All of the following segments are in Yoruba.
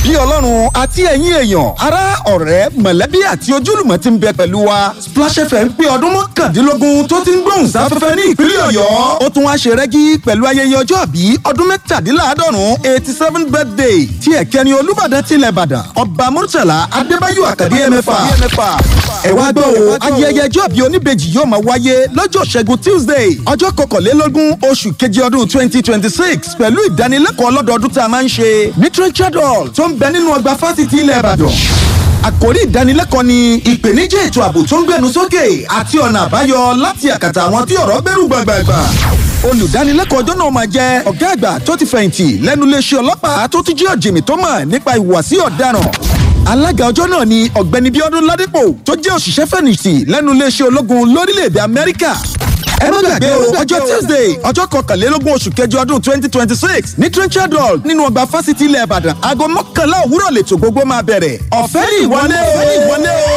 kí ọlọ́run àti ẹ̀yin èèyàn ará ọ̀rẹ́ mọ̀lẹ́bí àti ojúlùmọ̀ ti ń bẹ pẹ̀lú wa Splash FM pé ọdún mọ́kàndínlógún tó ti ń gbóhùn sáfẹ́fẹ́ ní ìpínlẹ̀ ọ̀yọ́ ó tún wá ṣe rẹ́gí pẹ̀lú ayẹyẹ ọjọ́ àbí ọdún mẹ́tàdínláàádọ́rùn eighty seven birthday tí ẹ̀kẹ́ni olúbàdàn tilẹ̀ ìbàdàn ọba murtala adébáyò àkàdé ẹ̀mẹ́fà ẹ wá gbọ́ o ayẹyẹ ọjọ́ àbí oníbejì yóò máa wáyé lọ́jọ́ ṣẹ́gun tuesday ọjọ́ kọkànlélógún oṣù keje ọdún twenty twenty six pẹ̀lú ìdánilẹ́kọ̀ọ́ ọlọ́dọọdún tá a máa ń ṣe ní Richard Hall tó ń bẹ nínú ọgbà fásitì ilẹ̀ Ìbàdàn. Àkòrí ìdánilẹ́kọ̀ọ́ ni ìpèníjà ètò ààbò tó ń gbẹnu sókè àti ọ̀nà àbáyọ láti àkàtà àwọn tí ọ̀rọ̀ gbẹ́rù gbàgbàgbà. Olùdánilẹ́kọ̀ọ́ ọjọ́ náà máa jẹ́ ọ̀gá àgbà tó ti fẹ̀yìntì lẹ́nu iléeṣẹ́ ọlọ́pàá tó tún jẹ́ ọ̀jìmì tó mọ̀ nípa ìhùwàsí ọ̀daràn. Alága ọjọ́ náà ni ọ̀gbẹ́ni Bíọ́dún Ládépò tó jẹ́ òṣìṣẹ́ fẹ̀yìntì lẹ́nu iléeṣẹ́ ológun lórílẹ̀‐èdè Amẹ́ríkà ẹ má gbàgbé o ọjọ́ tuesday ọjọ́ kọkànlélógún oṣù kẹjọ ọdún twenty twenty six ní trenchard hall nínú ọgbà fásitì ilẹ̀ ìbàdàn aago mọ́kànlá òwúrọ̀ lètò gbogbo máa bẹ̀rẹ̀ ọ̀fẹ́ ní ìwọlé o ìwọlé o.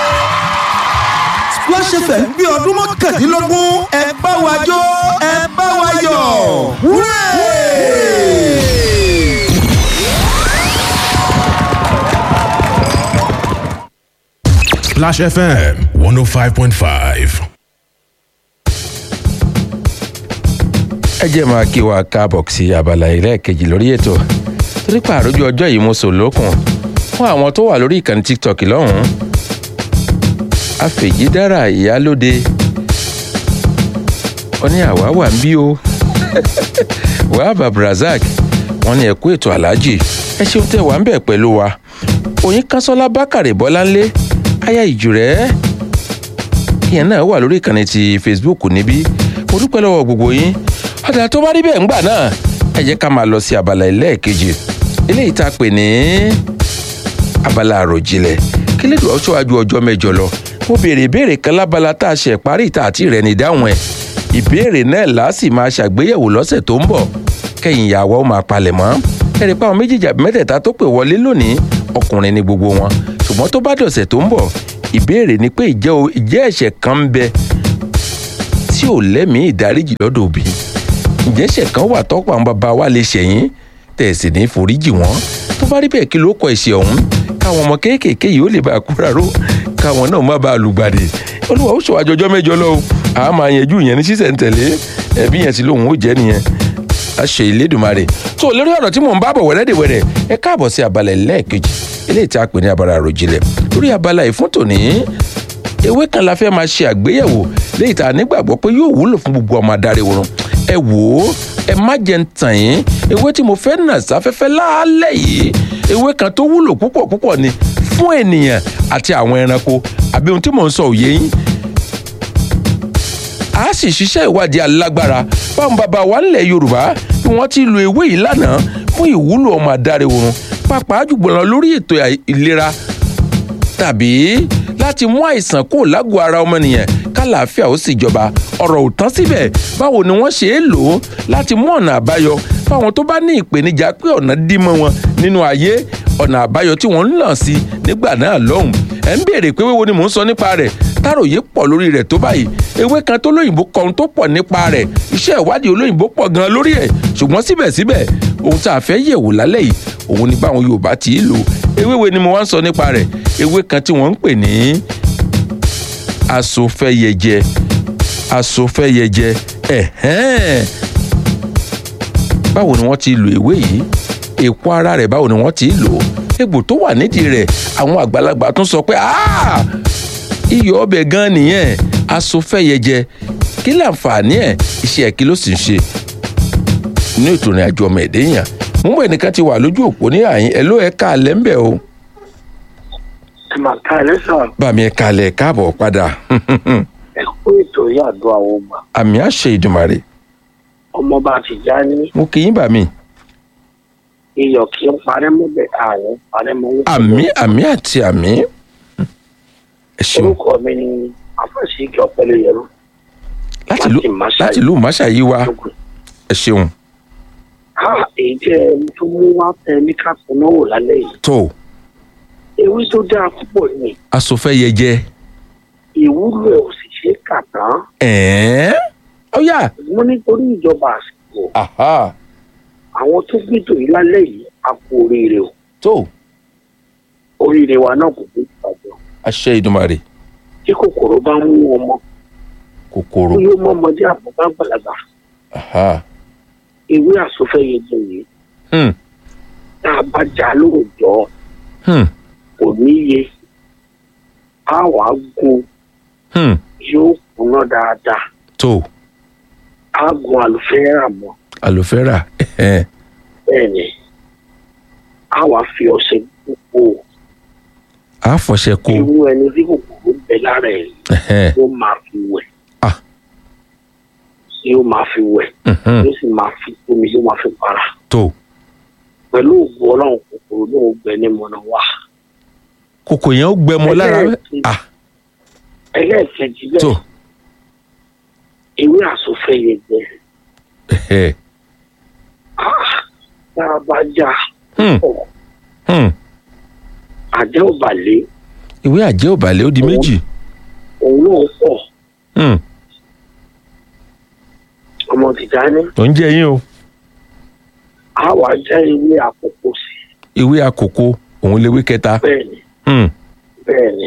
splash fm bí ọdún mọ́kàndínlógún ẹ bá wa jó ẹ bá wa yọ̀ wúrẹ́. Splash FM 105.5. ẹ jẹ́ máa kí wa káàbọ̀ sí abala ẹlẹ́ẹ̀kejì lórí ètò torí pààrójú ọjọ́ yìí mo sò lókun fún àwọn tó wà lórí ìkànnì tiktok lọ́hùn-ún àfèjìdára ìyálóde wọ́n ní àwa wà ń bí o wahab abdulrasaq wọ́n ní ẹ̀kú ètò aláàjì ẹ ṣeun tẹ́ wà ń bẹ̀ pẹ̀lú wa òyìn kánṣọ́lá bákàrẹ̀ bọ́láńlé aya ìjùrẹ́ ìyẹn náà wà lórí ìkànnì ti facebook níbí mo dúpẹ́ lọ́wọ́ gbogbo yín ọ̀dà tó bá rí bẹ́ẹ̀ ńgbà náà ẹ jẹ́ ká máa lọ sí abala ẹlẹ́ẹ̀kejì eléyìí tá a pè ní abala àròjinlẹ̀ kí lè dùn ọ́ ṣọ́wájú ọjọ́ mẹ́jọ lọ mo béèrè ìbéèrè kan lábala tá a ṣe parí ìta àti rẹ̀ ní dáhùn ẹ̀ ìbéèrè náà láàsì máa ṣàgbéyẹ̀wò lọ́sẹ̀ tó ń bọ̀ kẹ́yìn ìyàwó ó máa palẹ̀ mọ́ ẹ̀rì pa àwọn méjèèjì àbí mẹ́tẹ̀ẹ̀ta tó pè wọlé lónìí ọkùnrin ni gbogbo wọn ṣùgbọ́n tó bá dọ̀sẹ̀ tó ń bọ̀ ìbéèrè ni pé ìjẹ́ ìjẹ́ ẹ̀ṣẹ̀ kan ń bẹ tí ò lẹ́mìí ìdáríjì lọ́dọ̀ òbí ǹjẹ́ ẹ̀ṣẹ̀ kan wà tọ́pọ̀ àwọn bàbá wa lè ṣẹ̀yìn tẹ̀sí ní foríjì wọn tó bá rí bẹ́ẹ̀ kí ló kọ ẹ̀ṣẹ̀ ọ̀hún káwọn ọmọ kéékèèké yìí ó lè bá a kúra ró káwọn náà má bàa lùgbàdì olúwa ó ṣọ àjọjọ́ mẹ́jọ lọ́wọ́ àá máa yanjú ìyẹn ní sísẹ̀ntẹ̀lé ẹ̀bí yẹn sì lóhùn ó jẹ́ nìyẹn àṣẹ ìlédùmarè tó lórí ọ̀rọ̀ tí mò ń bá bọ̀ wẹ́rẹ́dẹ̀wẹ́rẹ́ ẹ káàbọ̀ sí abala ẹlẹ́ẹ̀kejì eléyìí tí a pè ní abala àròjinlẹ̀ lórí abala ìfún tòní ewé kan la fẹ́ máa ṣe àgbéyẹ̀wò léyìí tá a nígbàgbọ́ pé yóò wúlò fún gbogbo ọmọ adarí wọn ẹ wò ó ẹ má jẹ́ ń tàn yín ewé tí mo fẹ́ nà sáfẹ́fẹ́ láálẹ̀ yìí ewé kan tó wúlò púpọ̀ púpọ̀ ni fún ènìyàn àti àwọn ẹranko àbí ohun tí mò ń sọ òye yín a sì ṣiṣẹ́ ìwádìí alágbára báwọn bàbá wa ńlẹ̀ yorùbá bí wọ́n ti lo ewé yìí lánàá fún ìwúlò ọmọ adarí oorun pàápàá jùlọ lórí ètò ìlera tàbí láti mú àìsàn kó lágọ̀ọ́ ara ọmọnìyàn kálàáfíà ó sì jọba ọ̀rọ̀ ò tán síbẹ̀ báwo ni wọ́n ṣe é lò ó láti mú ọ̀nà àbáyọ fáwọn tó bá ní ìpèníjà pé ọ̀nà dí mọ́ wọn nínú ayé ọ̀nà àbáyọ tí wọ́n ń làn sí nígbà náà lọ́hùn ẹ̀ ń béèrè pé wéwo ni mò ń sọ nípa rẹ̀ táròyé pọ̀ lórí rẹ̀ tó báyìí ewé kan tó lóyìnbó kan tó pọ̀ nípa rẹ̀ iṣẹ́ ìwádìí olóyìnbó pọ̀ gan lórí ẹ̀ ṣùgbọ́n síbẹ̀síbẹ̀ ohun tá a fẹ́ yẹ̀wò lálẹ́ yìí òun ni báwọn Yorùbá ti í lò ewéwe ni mo wá ń sọ nípa rẹ̀ ewé kan tí wọ́n ń pè ní asofẹ́yẹjẹ asofẹ́yẹjẹ ẹ̀hẹ́n báwo ni wọ́n ti lo ewé yìí èpo ara rẹ̀ báwo ni wọ́n ti lò egbò tó wà nídìí rẹ̀ àwọn àgbàlagbà tún sọ pé iyọ̀ ọbẹ̀ gan nìyẹn asofẹ́yẹjẹ kí láǹfààní ẹ̀ iṣẹ́ kí ló sì ń ṣe ní ètò ìrìn àjò ọmọ ẹ̀dẹ́ yàn mú bẹ́ẹ̀ nìkan ti wà lójú òpó ní àyín ẹ̀ ló ẹ̀ ká alẹ́ ń bẹ̀ o. màkà ẹ sàn. bàmí ẹ̀ kalẹ̀ káàbọ̀ padà ẹ kú ètò yìí àdó àwọn ọgbà àmì àṣẹ ìdùmàrè ọmọọba ti já ní mo kì í bàmí iyọ̀ kí n parẹ́ mọ́bẹ̀ ààrùn parẹ́ mọ́ wọ́n. àmì àmì àti àmì ẹ ṣeun orúkọ mi ni afásíkì ọ̀pẹ̀lẹ̀ yẹrù láti lù láti Máṣáyí. láti lù máṣà yìí wá ẹ ṣeun ha èyí jẹ́ ẹni tó mú wá tẹ ní kápẹ́ náà wò lálẹ́ yìí tó ewé tó dáa púpọ̀ ni asòfẹ́yẹjẹ ìwúlò ẹ̀ ò sì ṣe é kà tán ẹ̀ẹ́n ọ̀yà mo nítorí ìjọba àsìkò aha àwọn tó gbẹdọ̀ yìí lálẹ́ yìí a kú oríire o tó oríire wa náà kò ní ìbàjẹ́ àṣẹ ìdùmarè tí kòkòrò bá ń mú ọmọ kòkòrò ó yóò mọ ọmọdé àbúgbà gbàlagbà aha ewé àsọfẹ́yẹ jẹ yìí hmm tá a bá jà lóòjọ́ hmm kò níye á wàá gun hmm yóò kúná dáadáa tó á gun àlùfẹ́rà mọ́ àlùfẹ́rà ẹ̀hẹ́n, bẹ́ẹ̀ ni á wàá fi ọṣẹ gbogbo á fọṣẹ kó irú ẹni tí kòkòrò ń bẹ lára ẹ̀ ẹ̀hẹ́n, yóò máa fi wẹ̀ Ah. yóò máa fi wẹ̀ mhm, yóò sì máa fi omi yóò máa fi para tó pẹ̀lú òògùn ọlọ́run kòkòrò náà gbẹ ní mọ̀nà wá. kòkò yẹn ó gbẹmọ lára Ẹlẹ́ẹ̀kejì. ah ẹlẹ́ẹ̀kejì tó bẹ́ẹ̀ ewé àsọfẹ́yẹ jẹ ẹ̀hẹ́, tá a bá já hmm ọ̀ hmm àjẹ́ òbàlẹ̀ ìwé àjẹ́ òbàlẹ̀ ó di méjì òun náà pọ̀ hmm ọmọ tìjáni tó ń jẹ yín o á wà já ewé àkókò sí ìwé àkókò òun léwé kẹta bẹ́ẹ̀ ni hmm bẹ́ẹ̀ ni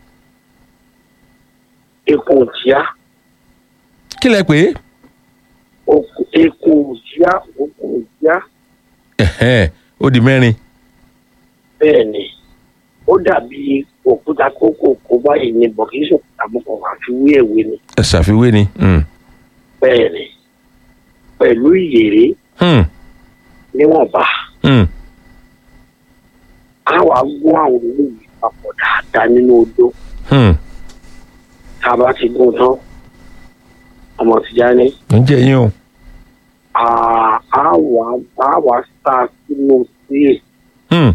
eku òtíá kí lẹ pé oku- eku òtíá oku òtíá ẹ̀hẹ́n, ó di mẹ́rin bẹ́ẹ̀ ni ó dàbí òkúta kókò kó báyìí ní bọ̀ kì í ṣòkúta mọ́kàn àfi wí ẹ̀wé ni ẹ ṣàfiwé ni hmm bẹ́ẹ̀ ni pẹ̀lú ìyèrè hmm níwọ̀nba hmm á wàá gún àwọn olóyè papọ̀ dáadáa nínú odó hmm tá a bá ti gún tán ọmọ Tìjání tó ń jẹ yín o á á wàá á wàá sá sínú síè hmm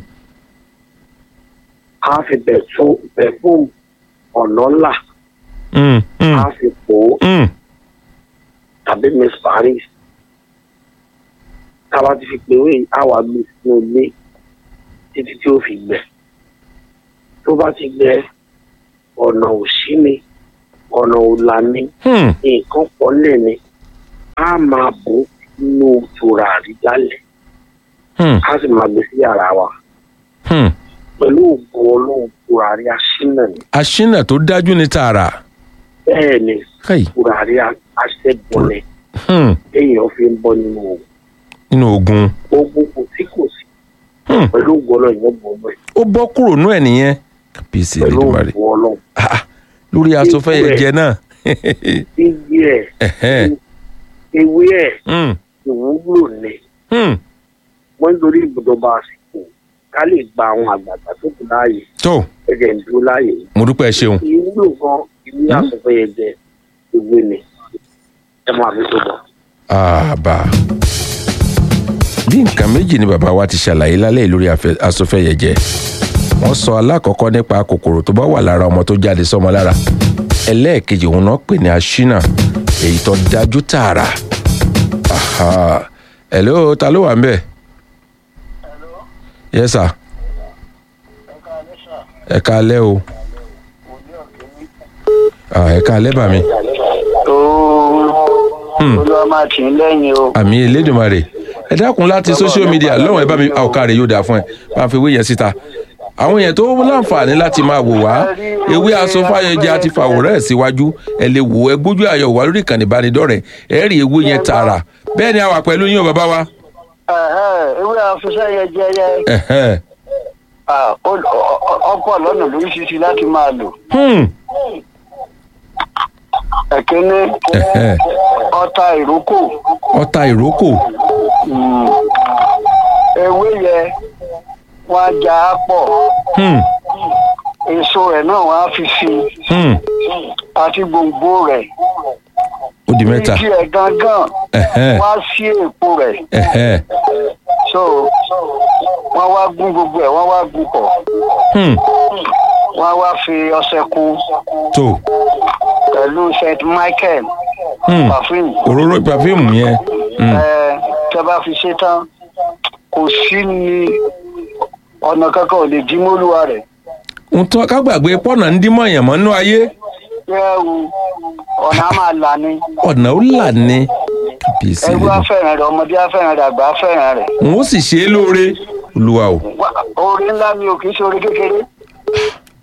á fi bẹ̀tún bẹ̀fún ọ̀nà ńlá hmm hmm á fi pò ó hmm tàbí miss Paris tá a bá ti fi pè wé á wàá gbé sínú ilé títí tí ó fi gbẹ tó bá ti gbẹ ọ̀nà òsì ni ọ̀nà òlà ni hmm nǹkan pọ̀ lẹ̀ ni á máa bò ó nínú tùràrí jálẹ̀ hmm á sì máa gbé sí yàrá wa hmm pẹ̀lú ògùn ọlọ́run tùràrí aṣínà ni aṣínà tó dájú ní tààrà bẹ́ẹ̀ ni káyì tùràrí aṣẹ́gun ni hmm èèyàn fi ń bọ́ nínú ògùn nínú ogun ogun kò sí kò sí hmm pẹ̀lú ògùn ọlọ́run yóò bọ̀ ọmọ ẹ̀ ó bọ́ kúrò nú ẹ̀ nìyẹn kàbíyèsí pẹ̀lú Elédùmarè ògùn ọlọ́run Ah, ah, lórí aṣọ fẹ́yẹ Ipò ẹ̀. jẹ náà iyì ẹ̀ Ẹ̀hẹ́n. ewé ẹ̀ hmm ìwúlò ni hmm wọ́n ń dorí ibùdókọ̀ àsìkò ká lè gba àwọn àgbààgbà tó kù láàyè tó ẹ̀jẹ̀ ń dúró láàyè yìí. mo dúpẹ́ ṣeun ìwúlò gan ìwé àsọfẹ́yẹ jẹ ìwé ni ẹ máa fi tó bọ̀. àbá bí nǹkan méjì ni bàbá wa ti ṣàlàyé lálẹ́ yìí lórí afẹ́- asọfẹ́yẹjẹ wọ́n sọ alákọ̀ọ́kọ́ nípa kòkòrò tó bá wà lára ọmọ tó jáde sọ́mọ lára ẹlẹ́ẹ̀kejì òun náà pè ní aṣínà èyí tó dájú tààrà Aha. hello ta ló wà ń bẹ̀ yes sir ẹ káalẹ́ o Ah, ẹ káalẹ́ bà mí Hmm. olúwa máa tì í lẹ́yìn o. àmì elédùnmarè ẹ dákun láti social media lọ́wọ́n ẹ bá mi àwòká rẹ̀ yóò dáa fún ẹ bá ń fi ewé yẹn síta àwọn èèyàn tó láǹfààní láti máa wò wá ewé asọfáyẹjẹ àti fàwòrán ẹ̀ síwájú ẹ lè wò ẹ gbójú àyẹ̀wò wá lórí ìkànnì ìbánidọ́rẹ̀ẹ́ ẹ rí ewé yẹn tààrà bẹ́ẹ̀ ni a wà pẹ̀lú yín o bàbá wa. Ẹ̀hẹ́, ewé afẹ́fẹ́ yẹn jẹ́ yẹ Ẹ̀hẹ́n. ah, ó- ọ- ọ- ọ̀pọ̀ lọ́nà lóríṣiríṣi láti máa lò. Hmm. ẹ̀kíní Ẹ̀hẹ́n. ọta ìrókò ọta ìrókò mm, ewé yẹn wọ́n á já a pọ̀ Hmm. èso rẹ̀ náà wọ́n á fi sí i Hmm. àti gbòǹgbò rẹ̀ ó di mẹ́ta ìdí ẹ̀ gangan Ẹ̀hẹ́n. wọ́n á sí èpo rẹ̀ Ẹ̀hẹ́n. so wọ́n wá gún gbogbo ẹ̀ wọ́n wá gún pọ̀ Hmm. wọ́n á wá fi ọṣẹ kún tó pẹ̀lú st michael Hmm. perfume òróró pàfíìmù yẹn Hmm. ẹ tẹ́ bá fi ṣe tán kò sí ní ọ̀nà kankan ò lè dín mọ́lúwa rẹ̀ ń tọ́ ká gbàgbé pọ́nà ń dímọ̀ èèyàn mọ́ nínú ayé ẹrù ọ̀nà á máa là ní ọ̀nà ó là ní kàbíyèsí ẹrú lẹ́nu afẹ́ràn rẹ̀ ọmọdé afẹ́ràn rẹ̀ àgbà afẹ́ràn rẹ̀ n ó sì ṣe é lóore olúwa o Wá- oore ńlá mi ò kì í ṣe oore kékeré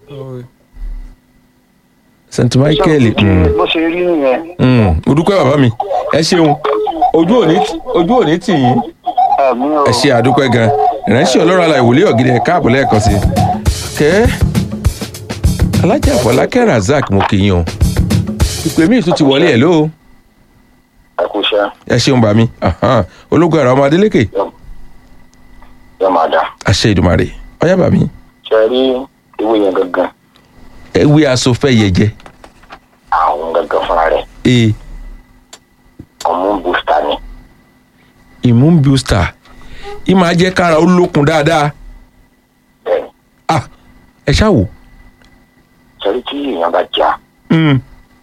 st michael mm, bó ṣe rí nìyẹn mm, mo dúpẹ́ bàbá mi ẹ ṣeun ojú òní ojú òní tì yín àmì ò ẹ ṣe àdúpẹ́ gan ìránṣẹ́ ọlọ́run ala ìwòlé ọ̀gídẹ̀ ẹ̀ káàbọ̀ lẹ́ẹ̀kan sí i kẹ́ alájà fọlákẹ́ razak mo kì í yan ìpè míì tún ti wọlé ẹ̀ lóo ẹ kú iṣẹ́ ẹ ṣeun bàmí ahan, ológun ara ọmọ adélékè yóò máa dà àṣẹ ìdùmarè ọyá bàmí ṣe rí ewé yẹn gangan ewé asòfẹ́ yẹjẹ àwọn gangan fúnra rẹ̀ ee ọmú booster ni immune booster ìmọ̀ ajẹ́ kára ó lókun dáadáa bẹ́ẹ̀ ni ah ẹ ṣáà wò ṣe rí tí èèyàn bá já Mm,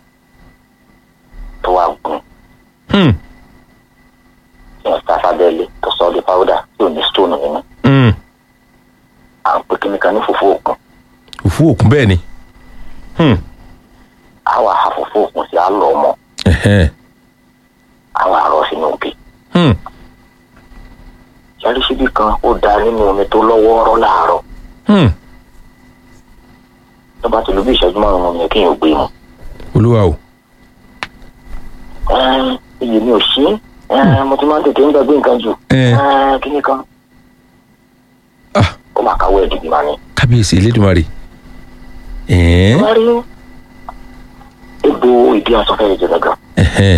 tó wá gùn hmm, tí wọ́n sá sábẹ́lẹ̀ tó sọ ọ́ di powder tí ò ní stone nínú hmm. à ń pè kíní kan ní fùfú òkun òfu òkun bẹ́ẹ̀ ni Hmm, á wà á fùfú òkun sí á lọ ọmọ ẹ̀hẹ́n, á wà á rọ sínú òkè hmm, ṣe rí síbí kan ó da nínú omi tó lọ́wọ́ọ́rọ́ láàárọ̀ hmm. tó bá ti lu bí ìṣẹ́jú márùn-ún yẹn kéèyàn gbé mu olúwa o Ẹ́n, iyì mi ò sí Ẹ́n, mo ti máa ń tètè ń gbàgbé nǹkan jù Ẹ́n. Ẹ́n, kíní kan ah ó máa káwọ́ ẹ̀ dìbì máa ní. kábíyèsí elédùnmarè ẹ̀ẹ́n, wọ́n rí egbò ìdí asọ́fẹ́ yẹn jẹ gangan ẹ̀hẹ́n,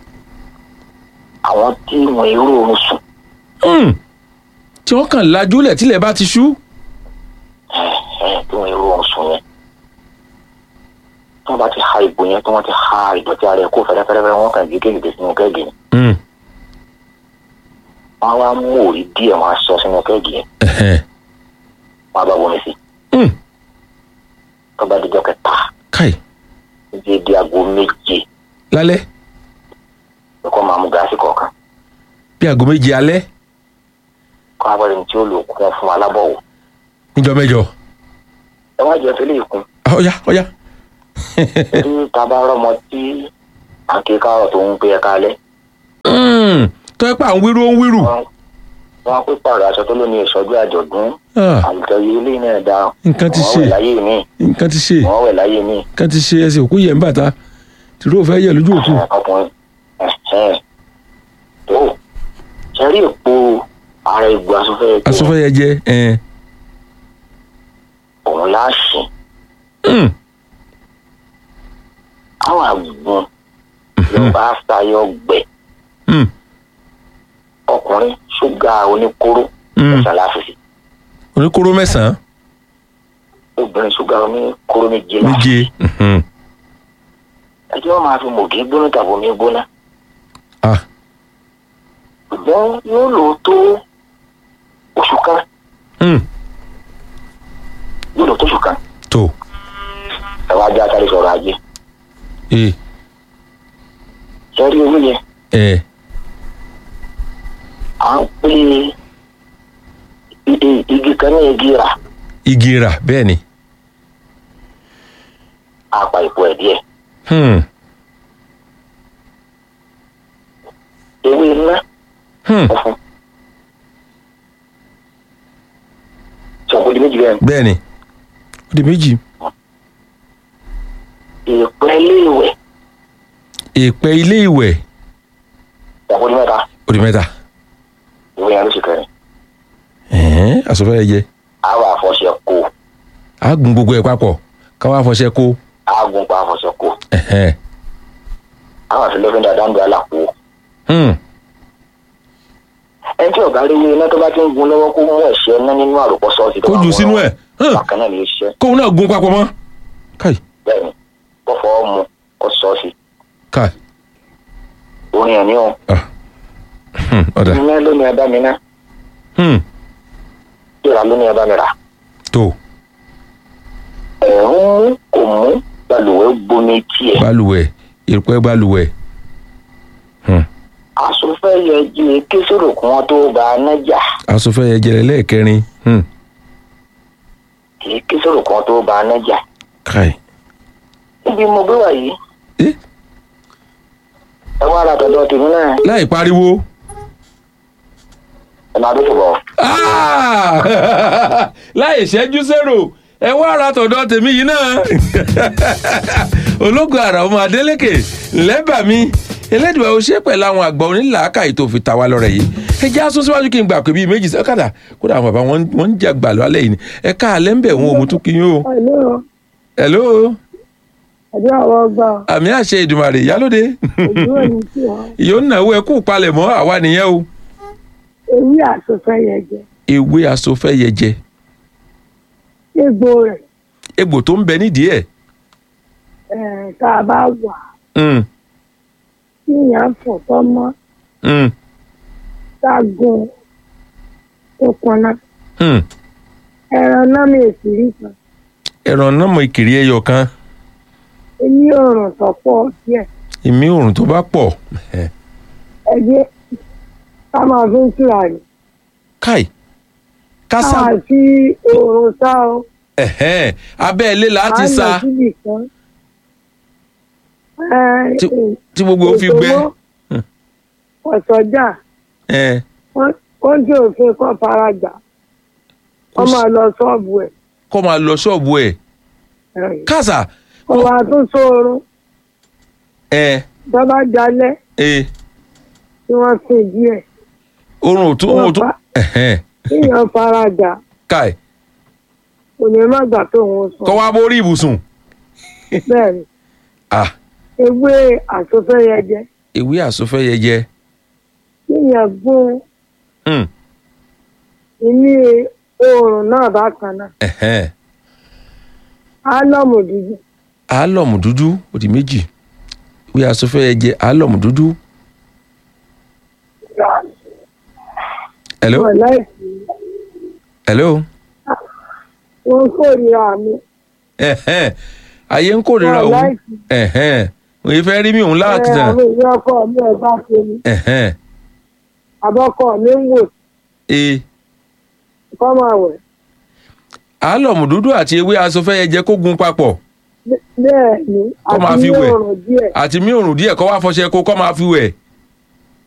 àwọn tí wọn irú oorun sùn hmm. tí wọ́n kàn lajúlẹ̀ tílẹ̀ bá ti ṣú ẹ̀ tí wọn irú oorun sùn yẹn tí wọ́n bá ti ha ìbò yẹn tí wọ́n ti ha ìdọ̀tí ara ẹ̀ kó fẹ́rẹ́fẹ́rẹ́ wọn kàn gé kéèké sínú kẹ́ẹ̀gì ni Hmm, wọ́n á wá mú òrí díẹ̀ wọ́n á sọ sínú kẹ́ẹ̀gì yẹn ẹ̀hẹ́n, wọ́n á bá wọlé sí hmm. tó bá dijọ́ kẹta káì níbi di aago méje lálẹ́ nǹkan máa mú gáàsì kọ̀ọ̀kan bí aago méje alẹ́ kọ́ abẹ́rẹ́ ní tí ó lò kún fún alábọ̀wò níjọ́ mẹ́jọ ẹ wá jẹ́ tẹ́lẹ̀ ìkún Ah, ọ̀yá ọ̀yá tí ta bá rọ́mọ tí àkíkárọ̀ tó ń pé ẹ̀ka alẹ́ Hmm, tó ẹ pa àwọn wíru ó ń wíru wọ́n wọ́n pé pààrọ̀ aṣọ tó lóní ìṣọ́jú àjọ̀dún Ah, àlùtẹ̀yẹ ilé náà da Nǹkan ti wọ́n ṣe. wẹ̀ láyé mi nǹkan ti ṣe wọ́n wẹ̀ láyé mi nǹkan ti ṣe ẹsẹ̀ òkú yẹ̀ ń bàtà tìró fẹ́ yẹ lójú òkú ọkùnrin ẹ̀hẹ́n. tó ṣẹ́rí èpo ara egbò asọ́fẹ́ asọ́fẹ́ yẹ jẹ́ ẹ̀ẹ́n òun láàṣì Hmm, àwọn àgùn ló bá ṣayọ gbẹ hmm, ọkùnrin ṣúgà oníkóró hmm. ẹ̀sán láfíìsì oníkóró mẹ́sàn-án obìnrin ṣúgà oníkóró méje láfíìsì méje Mhm. ẹjọ́ wọn máa fi mògì gbóná tàbí omi gbóná ah ṣùgbọ́n yóò lò ó tó oṣù kan hmm, yóò lò ó tó oṣù kan tó ẹ wá jẹ́ àtàrí sọ̀rọ̀ ajé ee sẹ́rí owó yẹn ẹ̀ à ń pè é i- igi kan ní igi rà igi rà bẹ́ẹ̀ ni àpà ìpò ẹ̀ díẹ̀ Hmm, ewé iná hmm, funfun sọ̀kò di méjì bẹ́ẹ̀ bẹ́ẹ̀ ni ó di méjì ìpẹ́ iléèwẹ̀ èèpẹ̀ ilé ìwẹ̀ sọ̀kò di mẹ́ta ó di mẹ́ta ìwé yẹn ló ṣe kẹrin ẹ̀ẹ́n asọ́fẹ́ yẹ jẹ́ àwọn àfọ̀ṣẹ kó a gun gbogbo ẹ̀ papọ̀ káwá fọṣẹ kó àgùn pa àfọ̀ṣẹ kó ẹ̀hẹ́n àwọn àfi lọ́fíńdà dáńdọ̀ àlàpò Hmm, ẹni tí ọ̀gá rí ewé iná tó bá ti ń gun lọ́wọ́ kó mú ẹ̀ṣẹ́ ná nínú àròpọ̀ sọ́ọ̀sì tó kó bá jù wọn sínú ẹ̀ hàn, bákan náà ni ó ṣiṣẹ́ kóun náà gun papọ̀ mọ́ káì bẹ́ẹ̀ ni kó fọwọ́ mu kó sọ́ọ̀sì káì orin ẹ̀ ní o ah, hmm, ọ̀dà iná ló ní ẹ bá mi ná Hmm, ìrà ló ní ẹ bá mi rà tó ẹ̀ ń mú kò mú balùwẹ̀ gbomi tiẹ̀ balùwẹ̀ èèpẹ̀ balùwẹ̀ Hmm, asòfẹ́ yẹ jí ké sórò kí wọ́n tó bá a nájà asọ́fẹ́ yẹ jẹ́ lẹ́ẹ̀kẹrin Hmm, kì í ké sórò kí wọ́n tó bá a nájà káì níbi mo gbé wà yìí Eh? ẹ wá ara tọ̀dọ̀ tèmi náà láì pariwo ẹ máa dókè bọ̀ Ah! láì ṣẹ́jú sẹ́rò ẹ wá ara tọ̀dọ̀ tèmi yìí náà ológun àrà ọmọ adélèké lẹ́bàá mi elédùá ó ṣe pẹ̀lú àwọn àgbà onílàákà ètò òfìtà wa lọ́rẹ̀ yìí ẹ jẹ́ aṣọ síwájú kí n gbà pé bíi méjì sẹ́kàdà kódà àwọn bàbá wọn wọ́n ń jà gbà lọ́lẹ̀ yìí ni ẹ ká alẹ́ ń bẹ̀ wọn òun tún kí yín o. Hello, hello ẹ̀dá àwọn ọgbà àmì àṣẹ ìdùmàrè ìyálóde ojú òní tí wọ́n ìyó náwó ẹ kú palẹ̀ mọ́ àwa nìyẹn o. ewé àsopẹ́ yẹn jẹ ewé asofẹ́ yẹjẹ egbò rẹ̀ egbò tó ń bẹ nídìí ẹ̀ ẹ̀ tá a bá wà Mm, tí èèyàn fọ̀ tọ́ mọ́ mm, tá a gun tó pọnà mm. ẹran náà mi èsì rí kan ẹran náà mọ ìkìrí ẹyọ kan èmi òrùn tọ́pọ̀ díẹ̀ ìmí òrùn tó bá pọ̀ ẹgbẹ́ ká máa fi ń tura rẹ̀ káì ká kásá máa fi òrùn sá o ẹ̀hẹ́n, abẹ́ ilé láti á lọ sa síbì kan. Ẹ, Tí- ẹ, tí gbogbo ó fi gbẹ òṣòwò, ọ̀sọ́jà Ẹ̀, wọ́n wọ́n jẹ́ òfin kan farajà wọ́n máa lọ ṣọ́ọ̀bù ẹ̀ kó máa lọ ṣọ́ọ̀bù ẹ̀ kásá wọ́n máa tún sóorun ẹ̀ tó bá jalẹ̀ ẹ̀ tí wọ́n sìn díẹ̀ òrùn ò tún òrùn ò tún Wọ́n ẹ̀hẹ́n, kíyàn farajà káì kò ní má gbà tó òun sùn kọ́ wá borí ibùsùn bẹ́ẹ̀ ni ah ewé àsọfẹ́yẹjẹ ewé àsofẹ́ yẹjẹ kíyàn gún Mm, ní oòrùn náà bákan náà ẹ̀hẹ́n. álọ́mù dúdú álọ̀mù dúdú ó di méjì ìwé asòfẹ́ yẹjẹ álọ̀mù dúdú. hello wọn láìsí hello wọn kórìíra mi ẹ̀hẹ́n. ayé ń kórìíra wọn òun láìsí ẹ̀hẹ́n. òye fẹ́ rí mi òun ẹ láti tàn àwọn èèyàn ọkọ mi ẹ bá ṣe ni ẹ̀hẹ́n. àbọkọ mi ń wò ee kọ́ máa wẹ̀ álọ̀mù dúdú àti ewé asòfẹ́ yẹjẹ kó gun papọ̀ bẹ́ẹ̀ ni Kọ́ máa àti fi ní wẹ̀. òòrùn díẹ̀ àti mí òrùn díẹ̀ kó wá fọṣẹ kó kọ́ máa fi wẹ̀